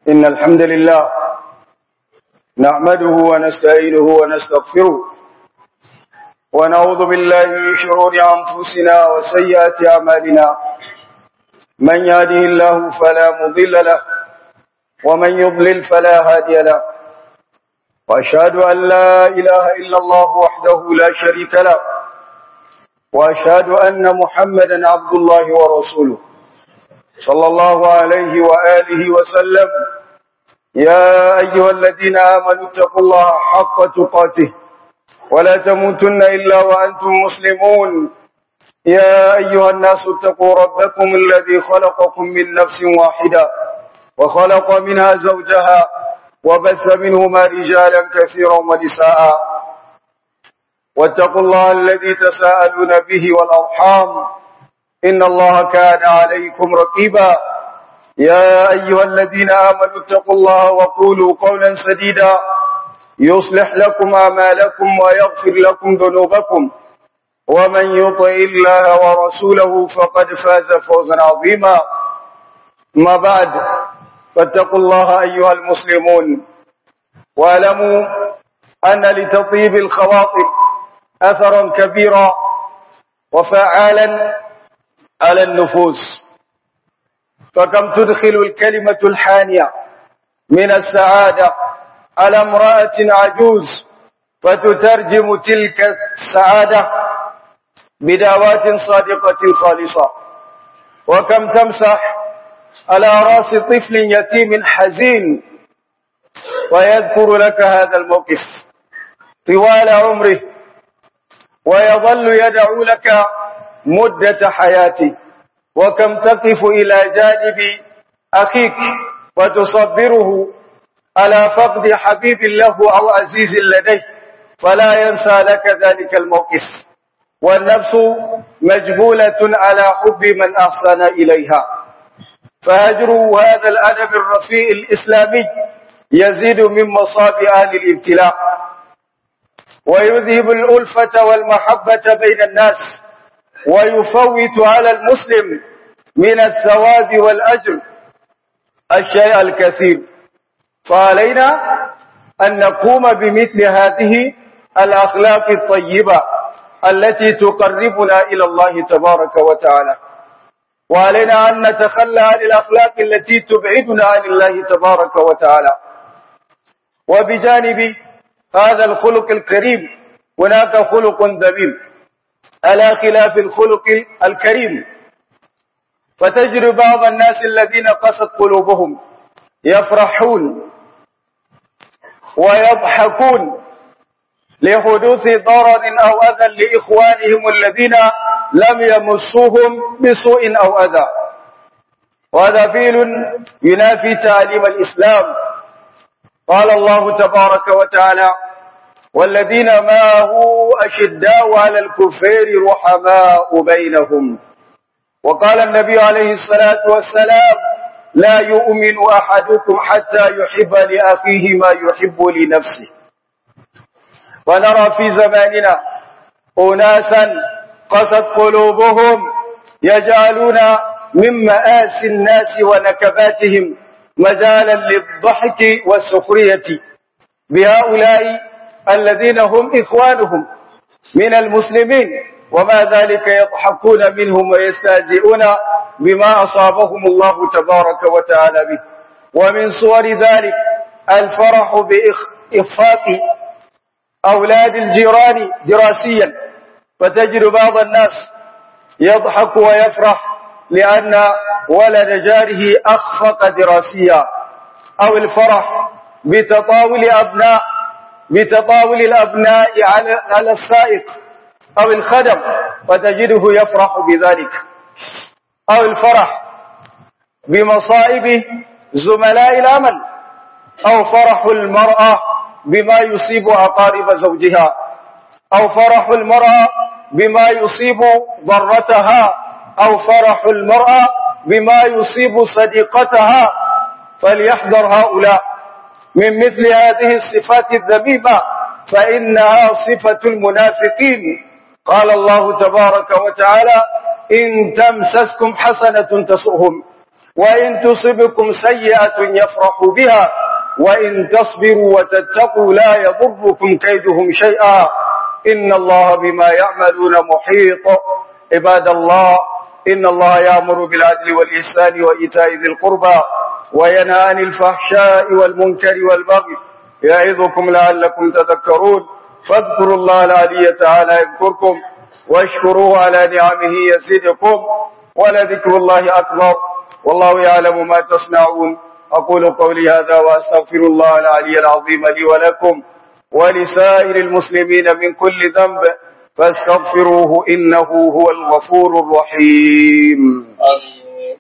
إن الحمد لله نحمده ونستعينه ونستغفره ونعوذ بالله من شرور أنفسنا وسيئات أعمالنا من يهده الله فلا مضل له ومن يضلل فلا هادي له وأشهد أن لا إله إلا الله وحده لا شريك له وأشهد أن محمدا عبد الله ورسوله صلى الله عليه وآله وسلم يا أيها الذين آمنوا اتقوا الله حق تقاته ولا تموتن إلا وأنتم مسلمون يا أيها الناس اتقوا ربكم الذي خلقكم من نفس واحدة وخلق منها زوجها وبث منهما رجالا كثيرا ونساء واتقوا الله الذي تساءلون به والأرحام إن الله كان عليكم رقيبا يا أيها الذين آمنوا اتقوا الله وقولوا قولا سديدا يصلح لكم أعمالكم ويغفر لكم ذنوبكم ومن يطع الله ورسوله فقد فاز فوزا عظيما ما بعد فاتقوا الله أيها المسلمون واعلموا أن لتطيب الخواطر أثرا كبيرا وفعالا على النفوس فكم تدخل الكلمة الحانية من السعادة على امرأة عجوز فتترجم تلك السعادة بدعوات صادقة خالصة وكم تمسح على رأس طفل يتيم حزين ويذكر لك هذا الموقف طوال عمره ويظل يدعو لك مدة حياته وكم تقف إلى جانب أخيك وتصبره على فقد حبيب له أو عزيز لديه فلا ينسى لك ذلك الموقف والنفس مجبولة على حب من أحسن إليها فهجر هذا الأدب الرفيع الإسلامي يزيد من مصاب أهل الابتلاء ويذهب الألفة والمحبة بين الناس ويفوت على المسلم من الثواب والأجر الشيء الكثير فعلينا أن نقوم بمثل هذه الأخلاق الطيبة التي تقربنا إلى الله تبارك وتعالى وعلينا أن نتخلى عن الأخلاق التي تبعدنا عن الله تبارك وتعالى وبجانب هذا الخلق الكريم هناك خلق ذميم على خلاف الخلق الكريم فتجري بعض الناس الذين قست قلوبهم يفرحون ويضحكون لحدوث ضرر أو أذى لإخوانهم الذين لم يمسوهم بسوء أو أذى وهذا فيل ينافي تعليم الإسلام قال الله تبارك وتعالى والذين معه أشداء على الكفار رحماء بينهم وقال النبي عليه الصلاة والسلام لا يؤمن أحدكم حتى يحب لأخيه ما يحب لنفسه ونرى في زماننا أناسا قست قلوبهم يجعلون من مآسي الناس ونكباتهم مجالا للضحك والسخرية بهؤلاء الذين هم إخوانهم من المسلمين وما ذلك يضحكون منهم ويستهزئون بما أصابهم الله تبارك وتعالى به ومن صور ذلك الفرح بإخفاق أولاد الجيران دراسيا فتجد بعض الناس يضحك ويفرح لأن ولد جاره أخفق دراسيا أو الفرح بتطاول أبناء بتطاول الأبناء على على السائق أو الخدم فتجده يفرح بذلك أو الفرح بمصائب زملاء العمل أو فرح المرأة بما يصيب أقارب زوجها أو فرح المرأة بما يصيب ضرتها أو فرح المرأة بما يصيب صديقتها فليحذر هؤلاء من مثل هذه الصفات الذميمة فإنها صفة المنافقين قال الله تبارك وتعالى إن تمسسكم حسنة تسؤهم وإن تصبكم سيئة يفرحوا بها وإن تصبروا وتتقوا لا يضركم كيدهم شيئا إن الله بما يعملون محيط عباد الله إن الله يأمر بالعدل والإحسان وإيتاء ذي القربى وينهى عن الفحشاء والمنكر والبغي يعظكم لعلكم تذكرون فاذكروا الله العلي تعالى يذكركم واشكروه على نعمه يزدكم ولذكر الله أكبر والله يعلم ما تصنعون أقول قولي هذا وأستغفر الله العلي العظيم لي ولكم ولسائر المسلمين من كل ذنب فاستغفروه إنه هو الغفور الرحيم آمين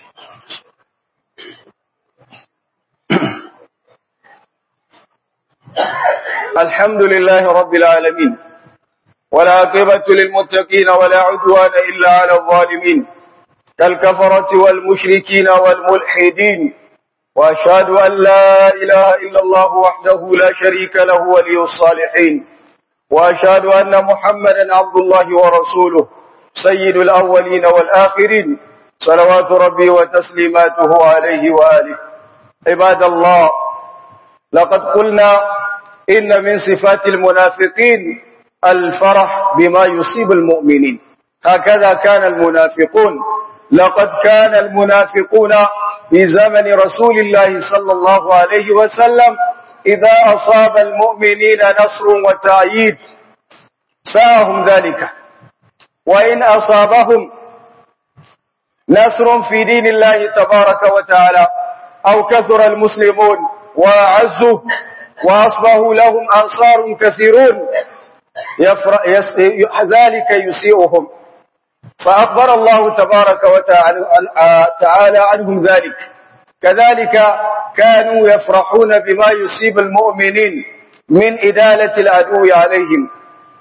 الحمد لله رب العالمين والعاقبة للمتقين ولا عدوان إلا على الظالمين كالكفرة والمشركين والملحدين وأشهد أن لا إله إلا الله وحده لا شريك له ولي الصالحين وأشهد أن محمدا عبد الله ورسوله سيد الأولين والآخرين صلوات ربي وتسليماته عليه وآله عباد الله لقد قلنا إن من صفات المنافقين الفرح بما يصيب المؤمنين هكذا كان المنافقون لقد كان المنافقون في زمن رسول الله صلى الله عليه وسلم إذا أصاب المؤمنين نصر وتأييد ساهم ذلك وإن أصابهم نصر في دين الله تبارك وتعالى أو كثر المسلمون وأعزوا وأصبحوا لهم أنصار كثيرون يس... ذلك يسيئهم فأخبر الله تبارك وتعالى عنهم ذلك كذلك كانوا يفرحون بما يصيب المؤمنين من إدالة العدو عليهم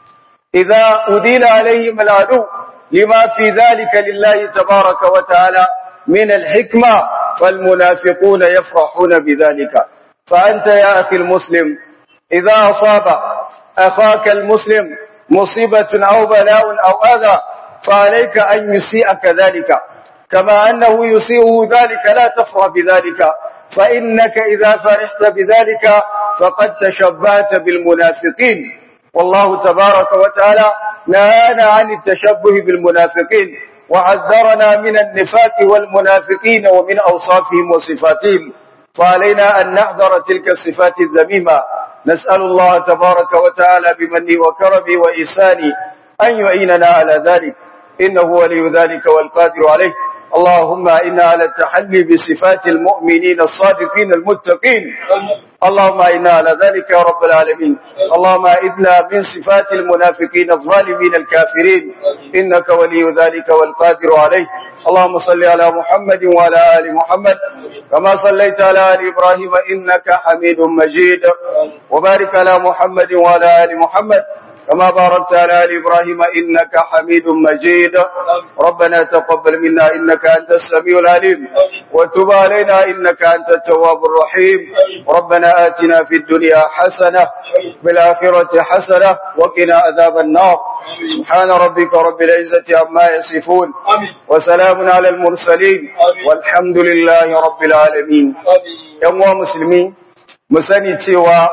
إذا أدين عليهم العدو لما في ذلك لله تبارك وتعالى من الحكمة فالمنافقون يفرحون بذلك فأنت يا أخي المسلم إذا أصاب أخاك المسلم مصيبة أو بلاء أو أذى فعليك أن يسيء كذلك كما أنه يسيء ذلك لا تفرح بذلك فإنك إذا فرحت بذلك فقد تشبهت بالمنافقين والله تبارك وتعالى نهانا عن التشبه بالمنافقين وحذرنا من النفاق والمنافقين ومن أوصافهم وصفاتهم فعلينا أن نحذر تلك الصفات الذميمة نسأل الله تبارك وتعالى بمنه وكرمه وإحسانه أن يعيننا على ذلك إنه ولي ذلك والقادر عليه اللهم إنا على التحلي بصفات المؤمنين الصادقين المتقين اللهم إنا على ذلك يا رب العالمين اللهم إذنا من صفات المنافقين الظالمين الكافرين إنك ولي ذلك والقادر عليه اللهم صل على محمد وعلى آل محمد كما صليت على آل إبراهيم إنك حميد مجيد وبارك على محمد وعلى آل محمد كما باركت على آل إبراهيم إنك حميد مجيد ربنا تقبل منا إنك أنت السميع العليم وتب علينا إنك أنت التواب الرحيم ربنا آتنا في الدنيا حسنة بالآخرة حسنة وقنا عذاب النار سبحان ربك رب العزة عما يصفون وسلام على المرسلين والحمد لله رب العالمين يوم مسلمين مسني cewa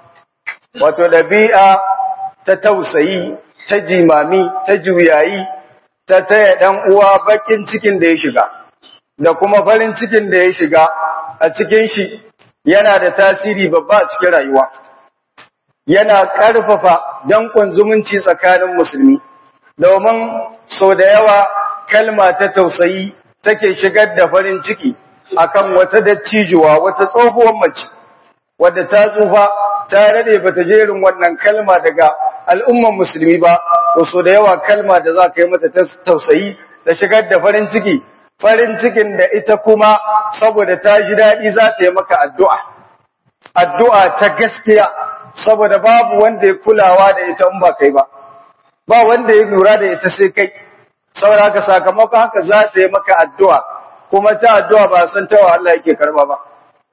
wato dabi'a ta tausayi ta jimami ta juyayi ta taya dan uwa bakin cikin da ya shiga da kuma farin cikin da ya shiga a cikin shi yana da tasiri babba a cikin rayuwa yana ƙarfafa dankon zumunci tsakanin musulmi domin sau da yawa kalma ta tausayi take shigar da farin ciki akan wata dattijuwa wata tsohuwar mace wadda ta tsufa ta rade bata jerin wannan kalma daga al'umman musulmi ba to so da yawa kalma da za ka yi mata ta tausayi ta shigar da farin ciki farin cikin da ita kuma saboda ta ji daɗi za ta yi maka addu'a addu'a ta gaskiya saboda babu wanda ya kulawa da ita in ba kai ba ba wanda ya lura da ita sai kai saboda haka sakamakon haka za ta yi maka addu'a kuma ta addu'a ba san tawa Allah yake karba ba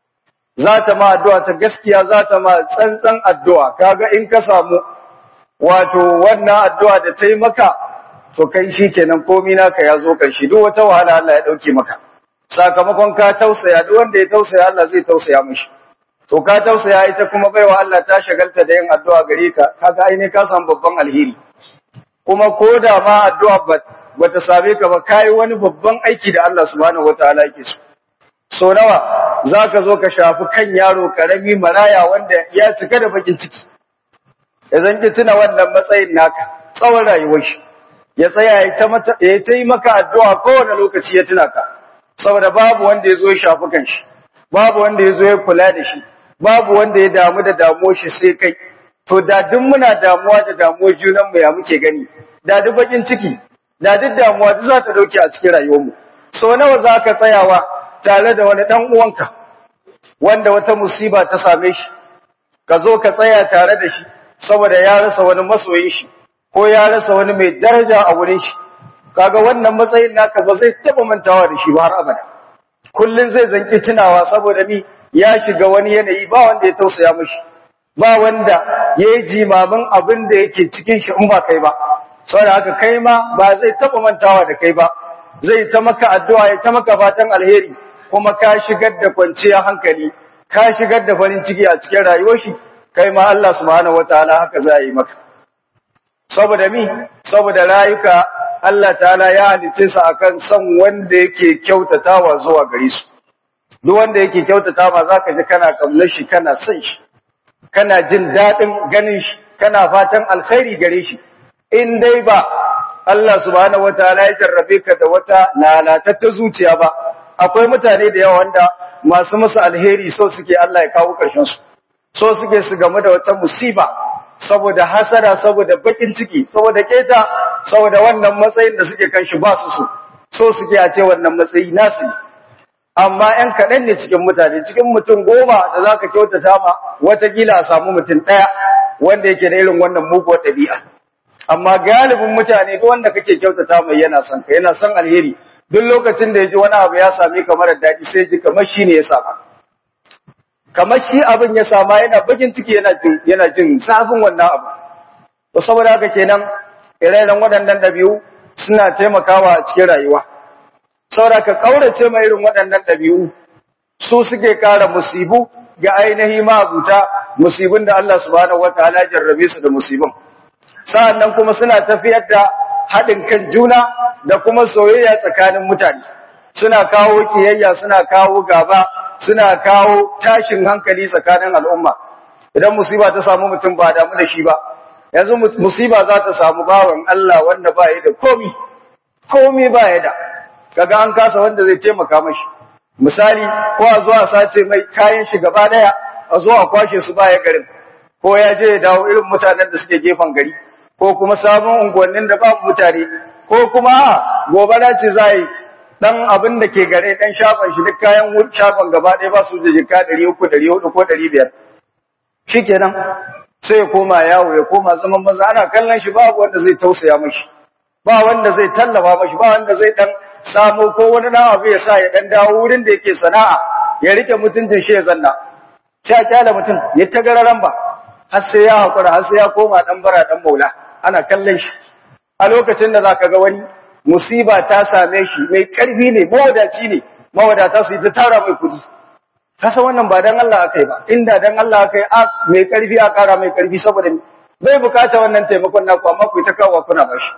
za ta ma addu'a ta gaskiya za ta ma tsantsan addu'a kaga in ka samu wato wannan addu'a da ta yi maka to kai shi kenan komi naka ya zo ƙarshe duk wata wahala Allah ya ɗauke maka sakamakon ka tausaya duk wanda ya tausaya Allah zai tausaya mishi to ka tausaya ita kuma baiwa Allah ta shagalta da yin addu'a gare ka kaga ai ne ka samu babban alheri kuma ko da ma addu'a ba ta same ka ba kai wani babban aiki da Allah subhanahu wataala yake so so nawa zaka zo ka shafi kan yaro karami maraya wanda ya cika da bakin ciki idan ki tuna wannan matsayin naka tsawon rayuwar shi ya tsaya ya ta mata ya ta yi maka addu'a kowane lokaci ya tuna ka saboda babu wanda ya zo ya shafi kan shi babu wanda ya zo ya kula da shi babu wanda ya damu da damuwar shi sai kai to da duk muna damuwa da damuwar junan mu ya muke gani da duk bakin ciki da duk damuwa duk za ta dauke a cikin rayuwar mu so nawa za ka tsayawa tare da wani dan uwanka wanda wata musiba ta same shi ka zo ka tsaya tare da shi saboda ya rasa wani masoyin shi ko ya rasa wani mai daraja a wurin shi kaga wannan matsayin naka ba zai taba mantawa da shi ba har abada kullun zai zanki tunawa saboda mi ya shiga wani yanayi ba wanda ya tausaya mishi ba wanda yayi jimamin abin da yake cikin shi in ba kai ba saboda haka kai ma ba zai taba mantawa da kai ba zai ta maka addu'a ya ta maka fatan alheri kuma ka shigar da kwanciyar hankali ka shigar da farin ciki a cikin rayuwar shi kai ma Allah subhanahu wataala haka za yi maka saboda mi saboda rayuka Allah ta'ala ya halice su akan son wanda yake kyautatawa zuwa gare su duk wanda yake kyautata ma zaka ji kana kaunar shi kana son shi kana jin dadin ganin shi kana fatan alkhairi gare shi in dai ba Allah subhanahu wataala ya jarrabe ka da wata lalatatta zuciya ba akwai mutane da yawa wanda masu musu alheri so suke Allah ya kawo karshen su so suke su gamu da wata musiba saboda hasara saboda bakin ciki saboda keta saboda wannan matsayin da suke kan shi ba su so so suke a ce wannan matsayi nasu amma ‘yan kaɗan ne cikin mutane cikin mutum goma da za ka kyautata ma watakila a samu mutum ɗaya wanda yake da irin wannan muguwar ɗabi'a amma galibin mutane duk wanda kake kyautata mai yana son ka yana son alheri duk lokacin da ya ji wani abu ya same ka mara daɗi sai ji kamar shi ne ya saba kamar shi abin ya sama yana bakin ciki yana jin yana jin zafin wannan abu to saboda haka kenan ire-iren waɗannan ɗabi'u suna taimakawa a cikin rayuwa saboda ka kaurace mai irin waɗannan ɗabi'u su suke kara musibu ga ainihi mabuta musibin da Allah subhanahu wataala jarrabe su da musibin sa'annan kuma suna tafiyar da haɗin kan juna da kuma soyayya tsakanin mutane suna kawo kiyayya suna kawo gaba suna kawo tashin hankali tsakanin al'umma idan musiba ta samu mutum ba damu da shi ba yanzu musiba za ta samu bawan Allah wanda ba ya da komi komi ba ya da kaga an kasa wanda zai taimaka mashi misali ko a zuwa sace mai kayan shi gaba daya a zo a kwashe su baya garin ko ya je ya dawo irin mutanen da suke gefen gari ko kuma sabon unguwannin da babu mutane ko kuma gobara ce za yi dan abin da ke gare dan shafan shi duk kayan shafan gaba ɗaya ba su da jika 300 400 ko 500 shikenan sai ya koma yawo ya koma zaman maza ana kallon shi babu wanda zai tausaya mashi ba wanda zai tallafa mashi ba wanda zai dan samu ko wani dan abu ya sa ya dan dawo wurin da yake sana'a ya rike mutuncin shi ya zanna sai a kyala mutum ya ta gararan ba har sai ya hakura har sai ya koma dan bara dan maula ana kallon shi a lokacin da zaka ga wani musiba ta same shi mai karfi ne mawadaci ne mawadata su yi ta tara mai kudi kasa wannan ba dan Allah akai ba inda dan Allah akai a mai karfi a kara mai karfi saboda bai bukata wannan taimakon naku amma ku ta kawo kuna bashi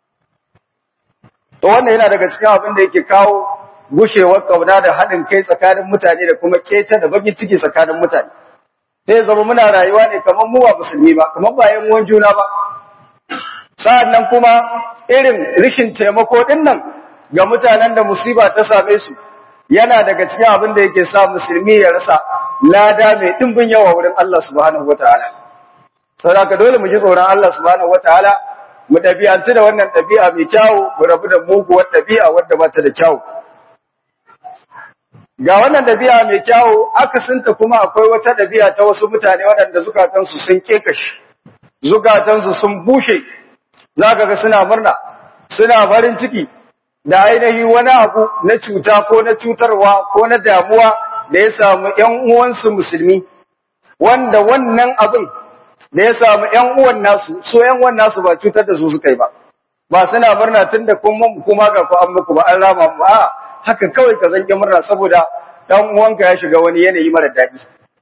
to wannan yana daga cikin abin da yake kawo gushewar kauna da haɗin kai tsakanin mutane da kuma keta da bakin ciki tsakanin mutane sai zama muna rayuwa ne kamar mu ba musulmi ba kamar ba yan uwan juna ba sa'annan kuma irin rishin taimako din nan ga mutanen da musiba ta same su yana daga cikin abin da yake sa musulmi ya rasa lada mai dimbin yawa wurin Allah subhanahu wataala saboda dole mu ji tsoron Allah subhanahu wataala mu ɗabi'antu da wannan ɗabi'a mai kyawu mu rabu da muguwar ɗabi'a wadda ba ta da kyawu ga wannan ɗabi'a mai kyawu akasinta kuma akwai wata ɗabi'a ta wasu mutane waɗanda zukatansu sun kekashi zukatansu sun bushe za ka ga suna murna suna farin ciki da ainihi wani abu na cuta ko na cutarwa ko na damuwa da ya samu ‘yan uwansu musulmi wanda wannan abin da ya samu ‘yan uwan nasu, so ‘yan uwan nasu ba cutar da su suka yi ba, ba suna murna tun da kuma kuma ga ku an muku ba an rama ba, haka kawai ka zanki murna saboda dan uwanka ya shiga wani yanayi mara daɗi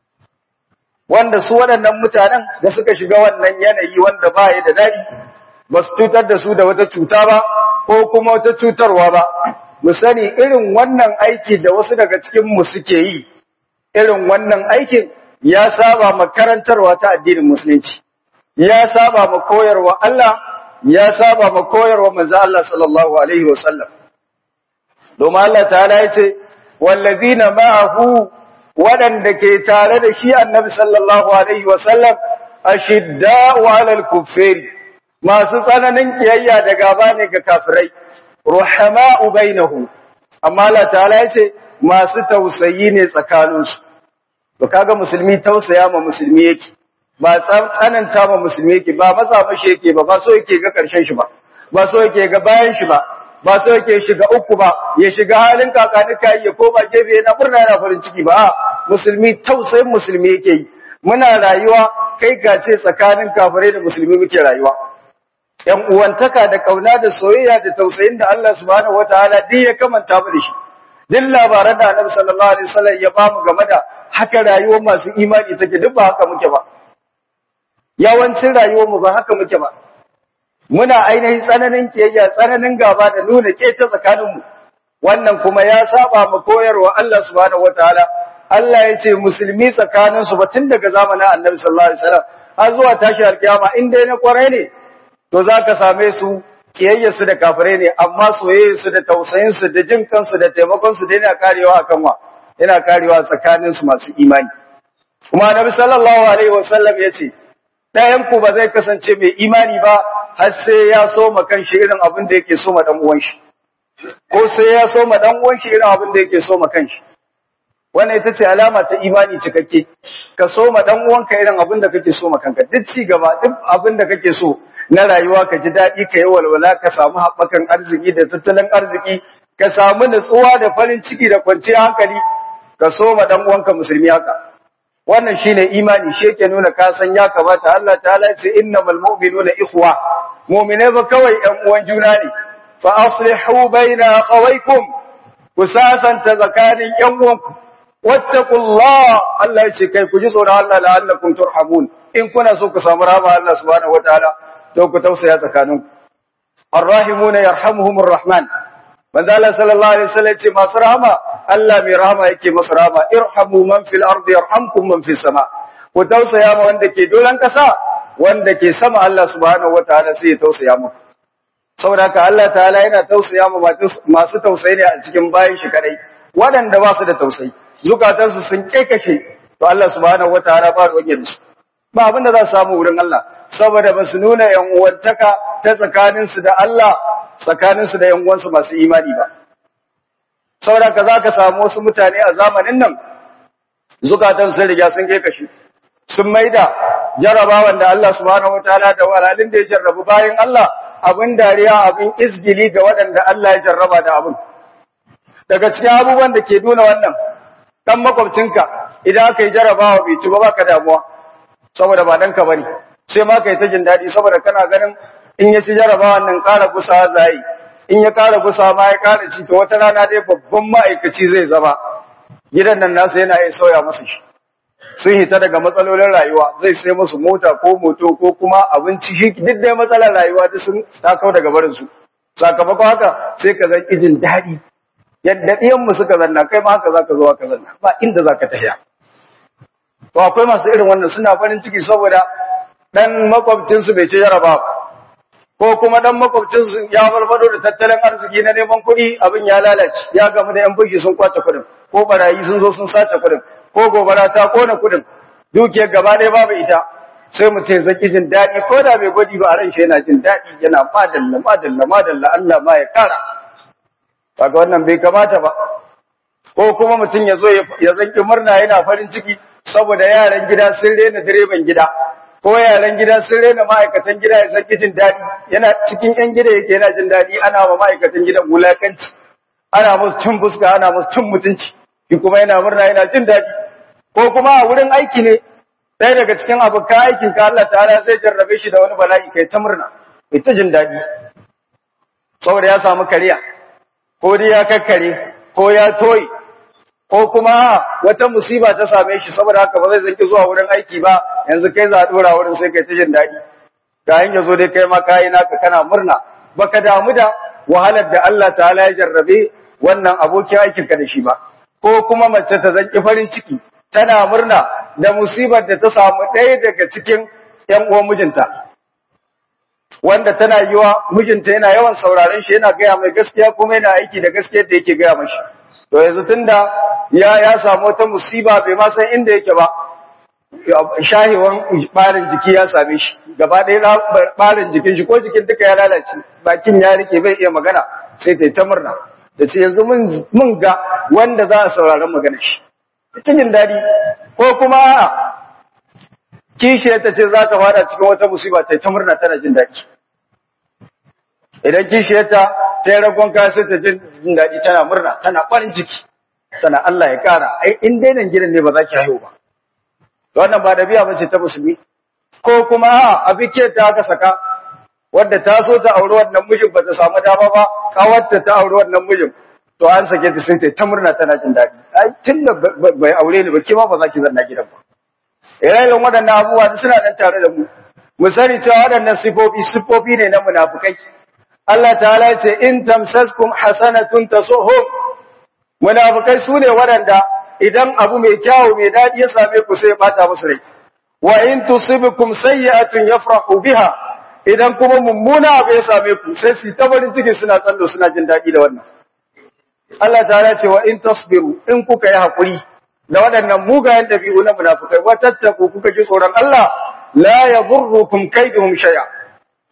wanda su waɗannan mutanen da suka shiga wannan yanayi wanda ba ya da daɗi ba su cutar da su da wata cuta ba ko kuma wata cutarwa ba mu sani irin wannan aiki da wasu daga cikin mu suke yi irin wannan aikin ya saba makarantarwa ta addinin musulunci ya saba ma koyarwa Allah ya saba ma koyarwa manzo Allah sallallahu alaihi wasallam domin Allah ta'ala yace wallazina ma'ahu wadanda ke tare da shi annabi sallallahu alaihi wasallam ashidda'u 'alal kuffari masu tsananin kiyayya da gaba ne ga kafirai ruhama'u bainahum amma Allah ta'ala yace masu tausayi ne tsakaninsu to kaga musulmi tausaya ma musulmi yake ba tsananta ma musulmi yake ba matsa mashi yake ba ba so yake ga karshen shi ba ba so yake ga bayan shi ba ba so yake shiga uku ba ya shiga halin kakanika ya koma gefe yana murna yana farin ciki ba musulmi tausayin musulmi yake yi muna rayuwa kai gace tsakanin kafirai da musulmi muke rayuwa yan uwantaka da kauna da soyayya da tausayin da Allah subhanahu wataala duk ya kamanta mu da shi duk labaran da Annabi sallallahu alaihi wasallam ya bamu game da haka rayuwar masu imani take duk ba haka muke ba yawancin rayuwar mu ba haka muke ba muna ainihin tsananin kiyayya tsananin gaba da nuna keta tsakanin mu wannan kuma ya saba mu koyarwa Allah subhanahu wataala Allah ya ce musulmi tsakanin su ba tun daga zamanin Annabi sallallahu alaihi wasallam har zuwa tashi alkiyama in dai na kwarai ne to zaka same su kiyayyarsu da kafirai ne amma soyayyarsu da tausayinsu da jin kansu da taimakonsu da yana karewa akan wa yana karewa tsakaninsu masu imani kuma annabi sallallahu alaihi wasallam yace ɗayan ku ba zai kasance mai imani ba har sai ya so ma kanshi irin abin da yake so ma dan uwan shi ko sai ya so ma dan uwan shi irin abin da yake so ma kanshi wannan ita ce alama ta imani cikakke ka so ma dan uwanka irin abin da kake so ma kanka duk ci gaba duk abin da kake so na rayuwa ka ji daɗi ka yi walwala ka samu haɓakan arziki da tattalin arziki ka samu nutsuwa da farin ciki da kwanciyar hankali ka so ma dan uwanka musulmi haka wannan shine imani shi yake nuna ka san ya kamata Allah ta'ala ya ce innamal mu'minuna ikhwa mu'mine ba kawai ɗan uwan juna ne fa aslihu baina akhawaykum ku sasanta tsakanin ƴan uwanku wattaqullah Allah ya ce kai ku ji tsoron Allah la'allakum turhamun in kuna so ku samu rahama Allah subhanahu wataala to ku tausaya tsakaninku arrahimuna yarhamuhumur rahman manzo Allah sallallahu alaihi wasallam ce masu rahama Allah mai rahama yake masu rahama irhamu man fil ardi yarhamkum man fis sama ku tausaya ma wanda ke dolan kasa wanda ke sama Allah subhanahu wataala sai ya tausaya muku saboda haka Allah ta'ala yana tausaya ma masu tausayi ne a cikin bayin shi kadai waɗanda ba su da tausayi zukatansu sun kekashe to Allah subhanahu wataala ba ruwan da su ba abin da za su samu wurin Allah saboda ba su nuna yan uwantaka ta tsakaninsu da Allah tsakaninsu da yan uwansu masu imani ba saboda ka za ka samu wasu mutane a zamanin nan zukatan sun riga sun kai kashi sun maida jarabawan da Allah subhanahu wataala da walalin da ya jarrabu bayan Allah abin dariya abin izgili ga waɗanda Allah ya jarraba da abin daga cikin abubuwan da ke nuna wannan dan makwabcinka idan aka yi jarabawa bai ci ba baka damuwa saboda ba danka bane sai ma kai ta jin dadi saboda kana ganin in ya ci jarabawan nan ƙara gusa zai in ya ƙara gusa ma ya ƙara ci to wata rana dai babban ma'aikaci zai zama gidan nan nasa yana iya sauya masa shi sun hita daga matsalolin rayuwa zai sai musu mota ko moto ko kuma abinci shi duk dai matsalar rayuwa duk sun takau daga barin su sakamakon haka sai ka zan jin daɗi yadda ɗiyanmu suka zanna kai ma haka zaka zo ka zanna ba inda zaka tafiya to akwai masu irin wannan suna farin ciki saboda dan makwabcinsu bai ci jaraba ko kuma dan makwabcinsu ya farfado da tattalin arziki na neman kuɗi abin ya lalace ya gamu da yan bugi sun kwace kuɗin ko barayi sun zo sun sace kuɗin ko gobara ta kona kuɗin dukiyar gaba ɗaya babu ita sai mutum zaki jin daɗi ko da bai gwadi ba a ran shi yana jin daɗi yana madalla madalla madalla Allah ma ya kara kaga wannan bai kamata ba ko kuma mutum ya zo ya zanki murna yana farin ciki saboda yaran gida sun rena direban gida ko yaran gida sun rena ma'aikatan gida ya zanki jin daɗi yana cikin yan gida yake yana jin daɗi ana ma ma'aikatan gidan wulakanci ana musu cin fuska ana musu cin mutunci shi kuma yana murna yana jin daɗi ko kuma a wurin aiki ne ɗaya daga cikin abokan aikin ka Allah ta'ala zai jarrabe shi da wani bala'i kai ta murna kai ta jin daɗi saboda ya samu kariya ko dai ya kakkare ko ya toyi ko kuma wata musiba ta same shi saboda haka ba zai zanki zuwa wurin aiki ba yanzu kai za a dora wurin sai kai ta jin daɗi ga ya zo dai kai ma kayi naka kana murna baka damu da wahalar da Allah ta'ala ya jarrabe wannan abokin aikin ka da shi ba ko kuma mace ta zanki farin ciki tana murna da musibar da ta samu ɗaya daga cikin ƴan uwan mijinta wanda tana yiwa mijinta yana yawan sauraron shi yana gaya mai gaskiya kuma yana aiki da gaskiyar da yake gaya mashi to yanzu tunda ya ya samu wata musiba bai ma san inda yake ba shahiwan barin jiki ya same shi gaba ɗaya barin jikin shi ko jikin duka ya lalace bakin ya rike bai iya magana sai ta yi ta murna da ce yanzu mun ga wanda za a sauraron magana shi cikin daɗi ko kuma a'a kishiyar ta ce za ta fada cikin wata musiba ta yi ta murna tana jin daɗi idan kishiyarta ta yi ragon kaya sai ta jin daɗi tana murna tana ɓarin ciki tana Allah ya ƙara ai in dai nan gidan ne ba za ki haihu ba wannan ba da biya bace ta musulmi ko kuma a abike ta aka saka wadda ta so ta auri wannan mijin ba ta samu dama ba kawarta ta auri wannan mijin to an sake ta sai ta murna tana jin daɗi ai tun da bai aure ni ba ke ma ba za ki zanna gidan ba ire-iren waɗannan abubuwa suna nan tare da mu mu sani cewa waɗannan sifofi sifofi ne na munafukai Allah ta'ala ya ce in tamsaskum hasanatun tasuhum munafikai sune waɗanda idan abu mai kyawu mai dadi ya same ku sai ya bata musu rai wa in tusibukum sayyi'atun yafrahu biha idan kuma mummuna abu ya same ku sai su ta farin ciki suna tsallo suna jin dadi da wannan Allah ta'ala ya ce wa in tasbiru in kuka yi hakuri da waɗannan mugayen dabi'u na munafikai wa tattaku kuka ji tsoron Allah la yadurrukum kaiduhum shay'a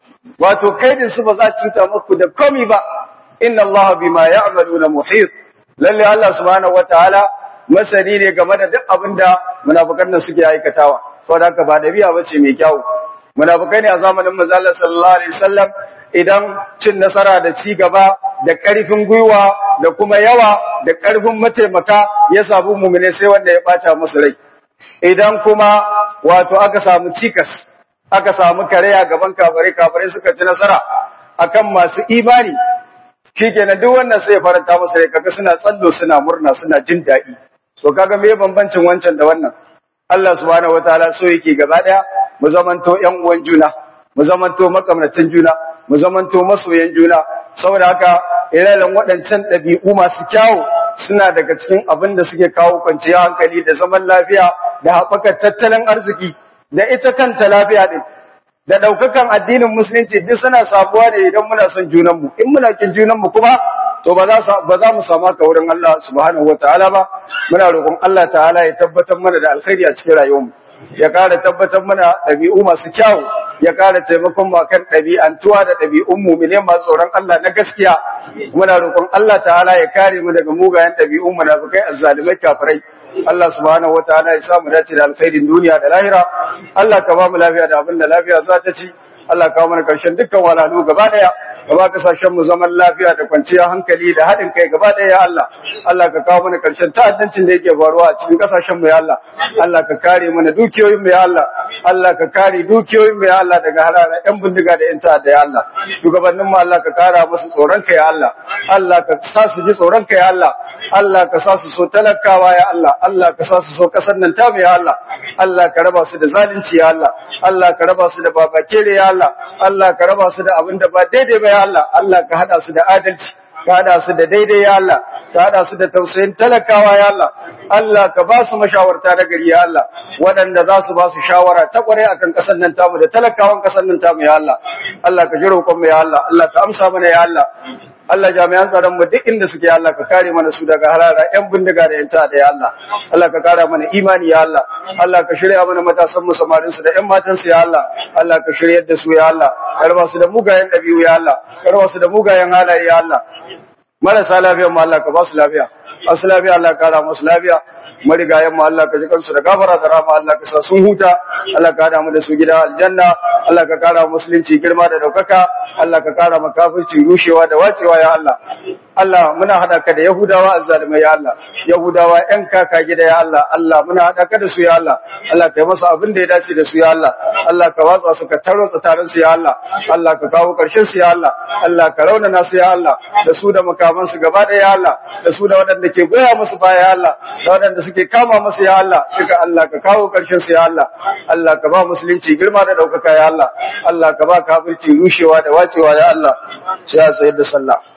wato kaidin su ba za cuta muku da komi ba inna Allah bima ya'maluna muhit lalle Allah subhanahu wataala masani ne game da duk abinda munafikan nan suke aikatawa saboda haka ba dabi'a bace mai kyau munafikai ne a zamanin manzo Allah sallallahu alaihi wasallam idan cin nasara da ci gaba da karfin gwiwa da kuma yawa da karfin mataimaka ya samu mu'mine sai wanda ya bata musu rai idan kuma wato aka samu cikas aka samu kare a gaban kafare kafare suka ci nasara akan masu imani shikenan duk wannan sai ya faranta musu rai kaga suna tsallo suna murna suna jin daɗi to kaga me bambancin wancan da wannan Allah subhanahu wataala so yake gaba daya mu zamanto ƴan uwan juna mu zamanto makamnatin juna mu zamanto masoyan juna saboda haka iralan waɗancan ɗabi'u masu kyawu suna daga cikin abin da suke kawo kwanciyar hankali da zaman lafiya da haɓakar tattalin arziki da ita kanta lafiya din da daukakan addinin musulunci duk suna sabuwa ne idan muna son junanmu in muna kin junanmu kuma to ba za ba za mu samu ka wurin Allah subhanahu wataala ba muna roƙon Allah ta'ala ya tabbatar mana da alkhairi a cikin rayuwarmu ya ƙara tabbatar mana ɗabi'u masu kyau ya ƙara taimakon mu kan ɗabi'antuwa da ɗabi'un mu'mine masu tsoron Allah na gaskiya muna roƙon Allah ta'ala ya kare mu daga mugayen ɗabi'un munafikai azzalimai kafirai Allah subhanahu wataala ya samu dace da alkhairin duniya da lahira Allah ka ba mu lafiya da abin da lafiya za ta ci Allah ka mana karshen dukkan walalu gaba daya ka ba kasashen mu zaman lafiya da kwanciyar hankali da haɗin kai gaba daya ya Allah Allah ka kawo mana karshen ta'addancin da yake faruwa a cikin kasashen mu ya Allah Allah ka kare mana dukiyoyin mu ya Allah Allah ka kare dukiyoyin mu ya Allah daga harara yan bindiga da yan ta'adda ya Allah shugabannin mu Allah ka kara musu tsoron ka ya Allah Allah ka sa su ji tsoron ka ya Allah Allah ka sa su so talakawa ya Allah Allah ka sa su so kasar nan ta ya Allah Allah ka raba su da zalunci ya Allah Allah ka raba su da babakere ya Allah Allah ka raba su da abin da ba daidai ba ya Allah Allah ka hada su da adalci ka hada su da daidai ya Allah ka hada su da tausayin talakawa ya Allah Allah ka ba su mashawarta na gari ya Allah waɗanda za su ba su shawara ta kware akan kasar nan tamu da talakawan kasar nan tamu ya Allah Allah ka ji roƙon mu ya Allah Allah ka amsa mana ya Allah Allah jami'an tsaron mu duk inda suke Allah ka kare mana su daga harara ƴan bindiga da ƴan ta'ada ya Allah Allah ka kara mana imani ya Allah Allah ka shirya mana matasan mu samarin su da ƴan matan su ya Allah Allah ka shiryar da su ya Allah karba su da mugayen dabi'u ya Allah karba su da mugayen halaye ya Allah marasa lafiya mu Allah ka ba su lafiya asu lafiya Allah ka kara musu lafiya marigayen mu Allah ka ji kansu da gafara da rama Allah ka sa sun huta Allah ka hada mu da su gida aljanna Allah ka kara musulunci girma da daukaka Allah ka kara makafirci rushewa da wacewa ya Allah Allah muna hada ka da Yahudawa azzalimai ya Allah Yahudawa ƴan kaka gida ya Allah Allah muna hada ka da su ya Allah Allah kai masa abin da ya dace da su ya Allah Allah ka watsa su ka tarwatsa taron su ya Allah Allah ka kawo karshen su ya Allah Allah ka raunana su ya Allah da su da makaman su gaba ɗaya ya Allah da su da waɗanda ke goya musu baya ya Allah da waɗanda suke kama musu ya Allah duka Allah ka kawo karshen su ya Allah Allah ka ba musulunci girma da ɗaukaka ya Allah Allah ka ba kafirci rushewa da wacewa ya Allah sai a tsayar da sallah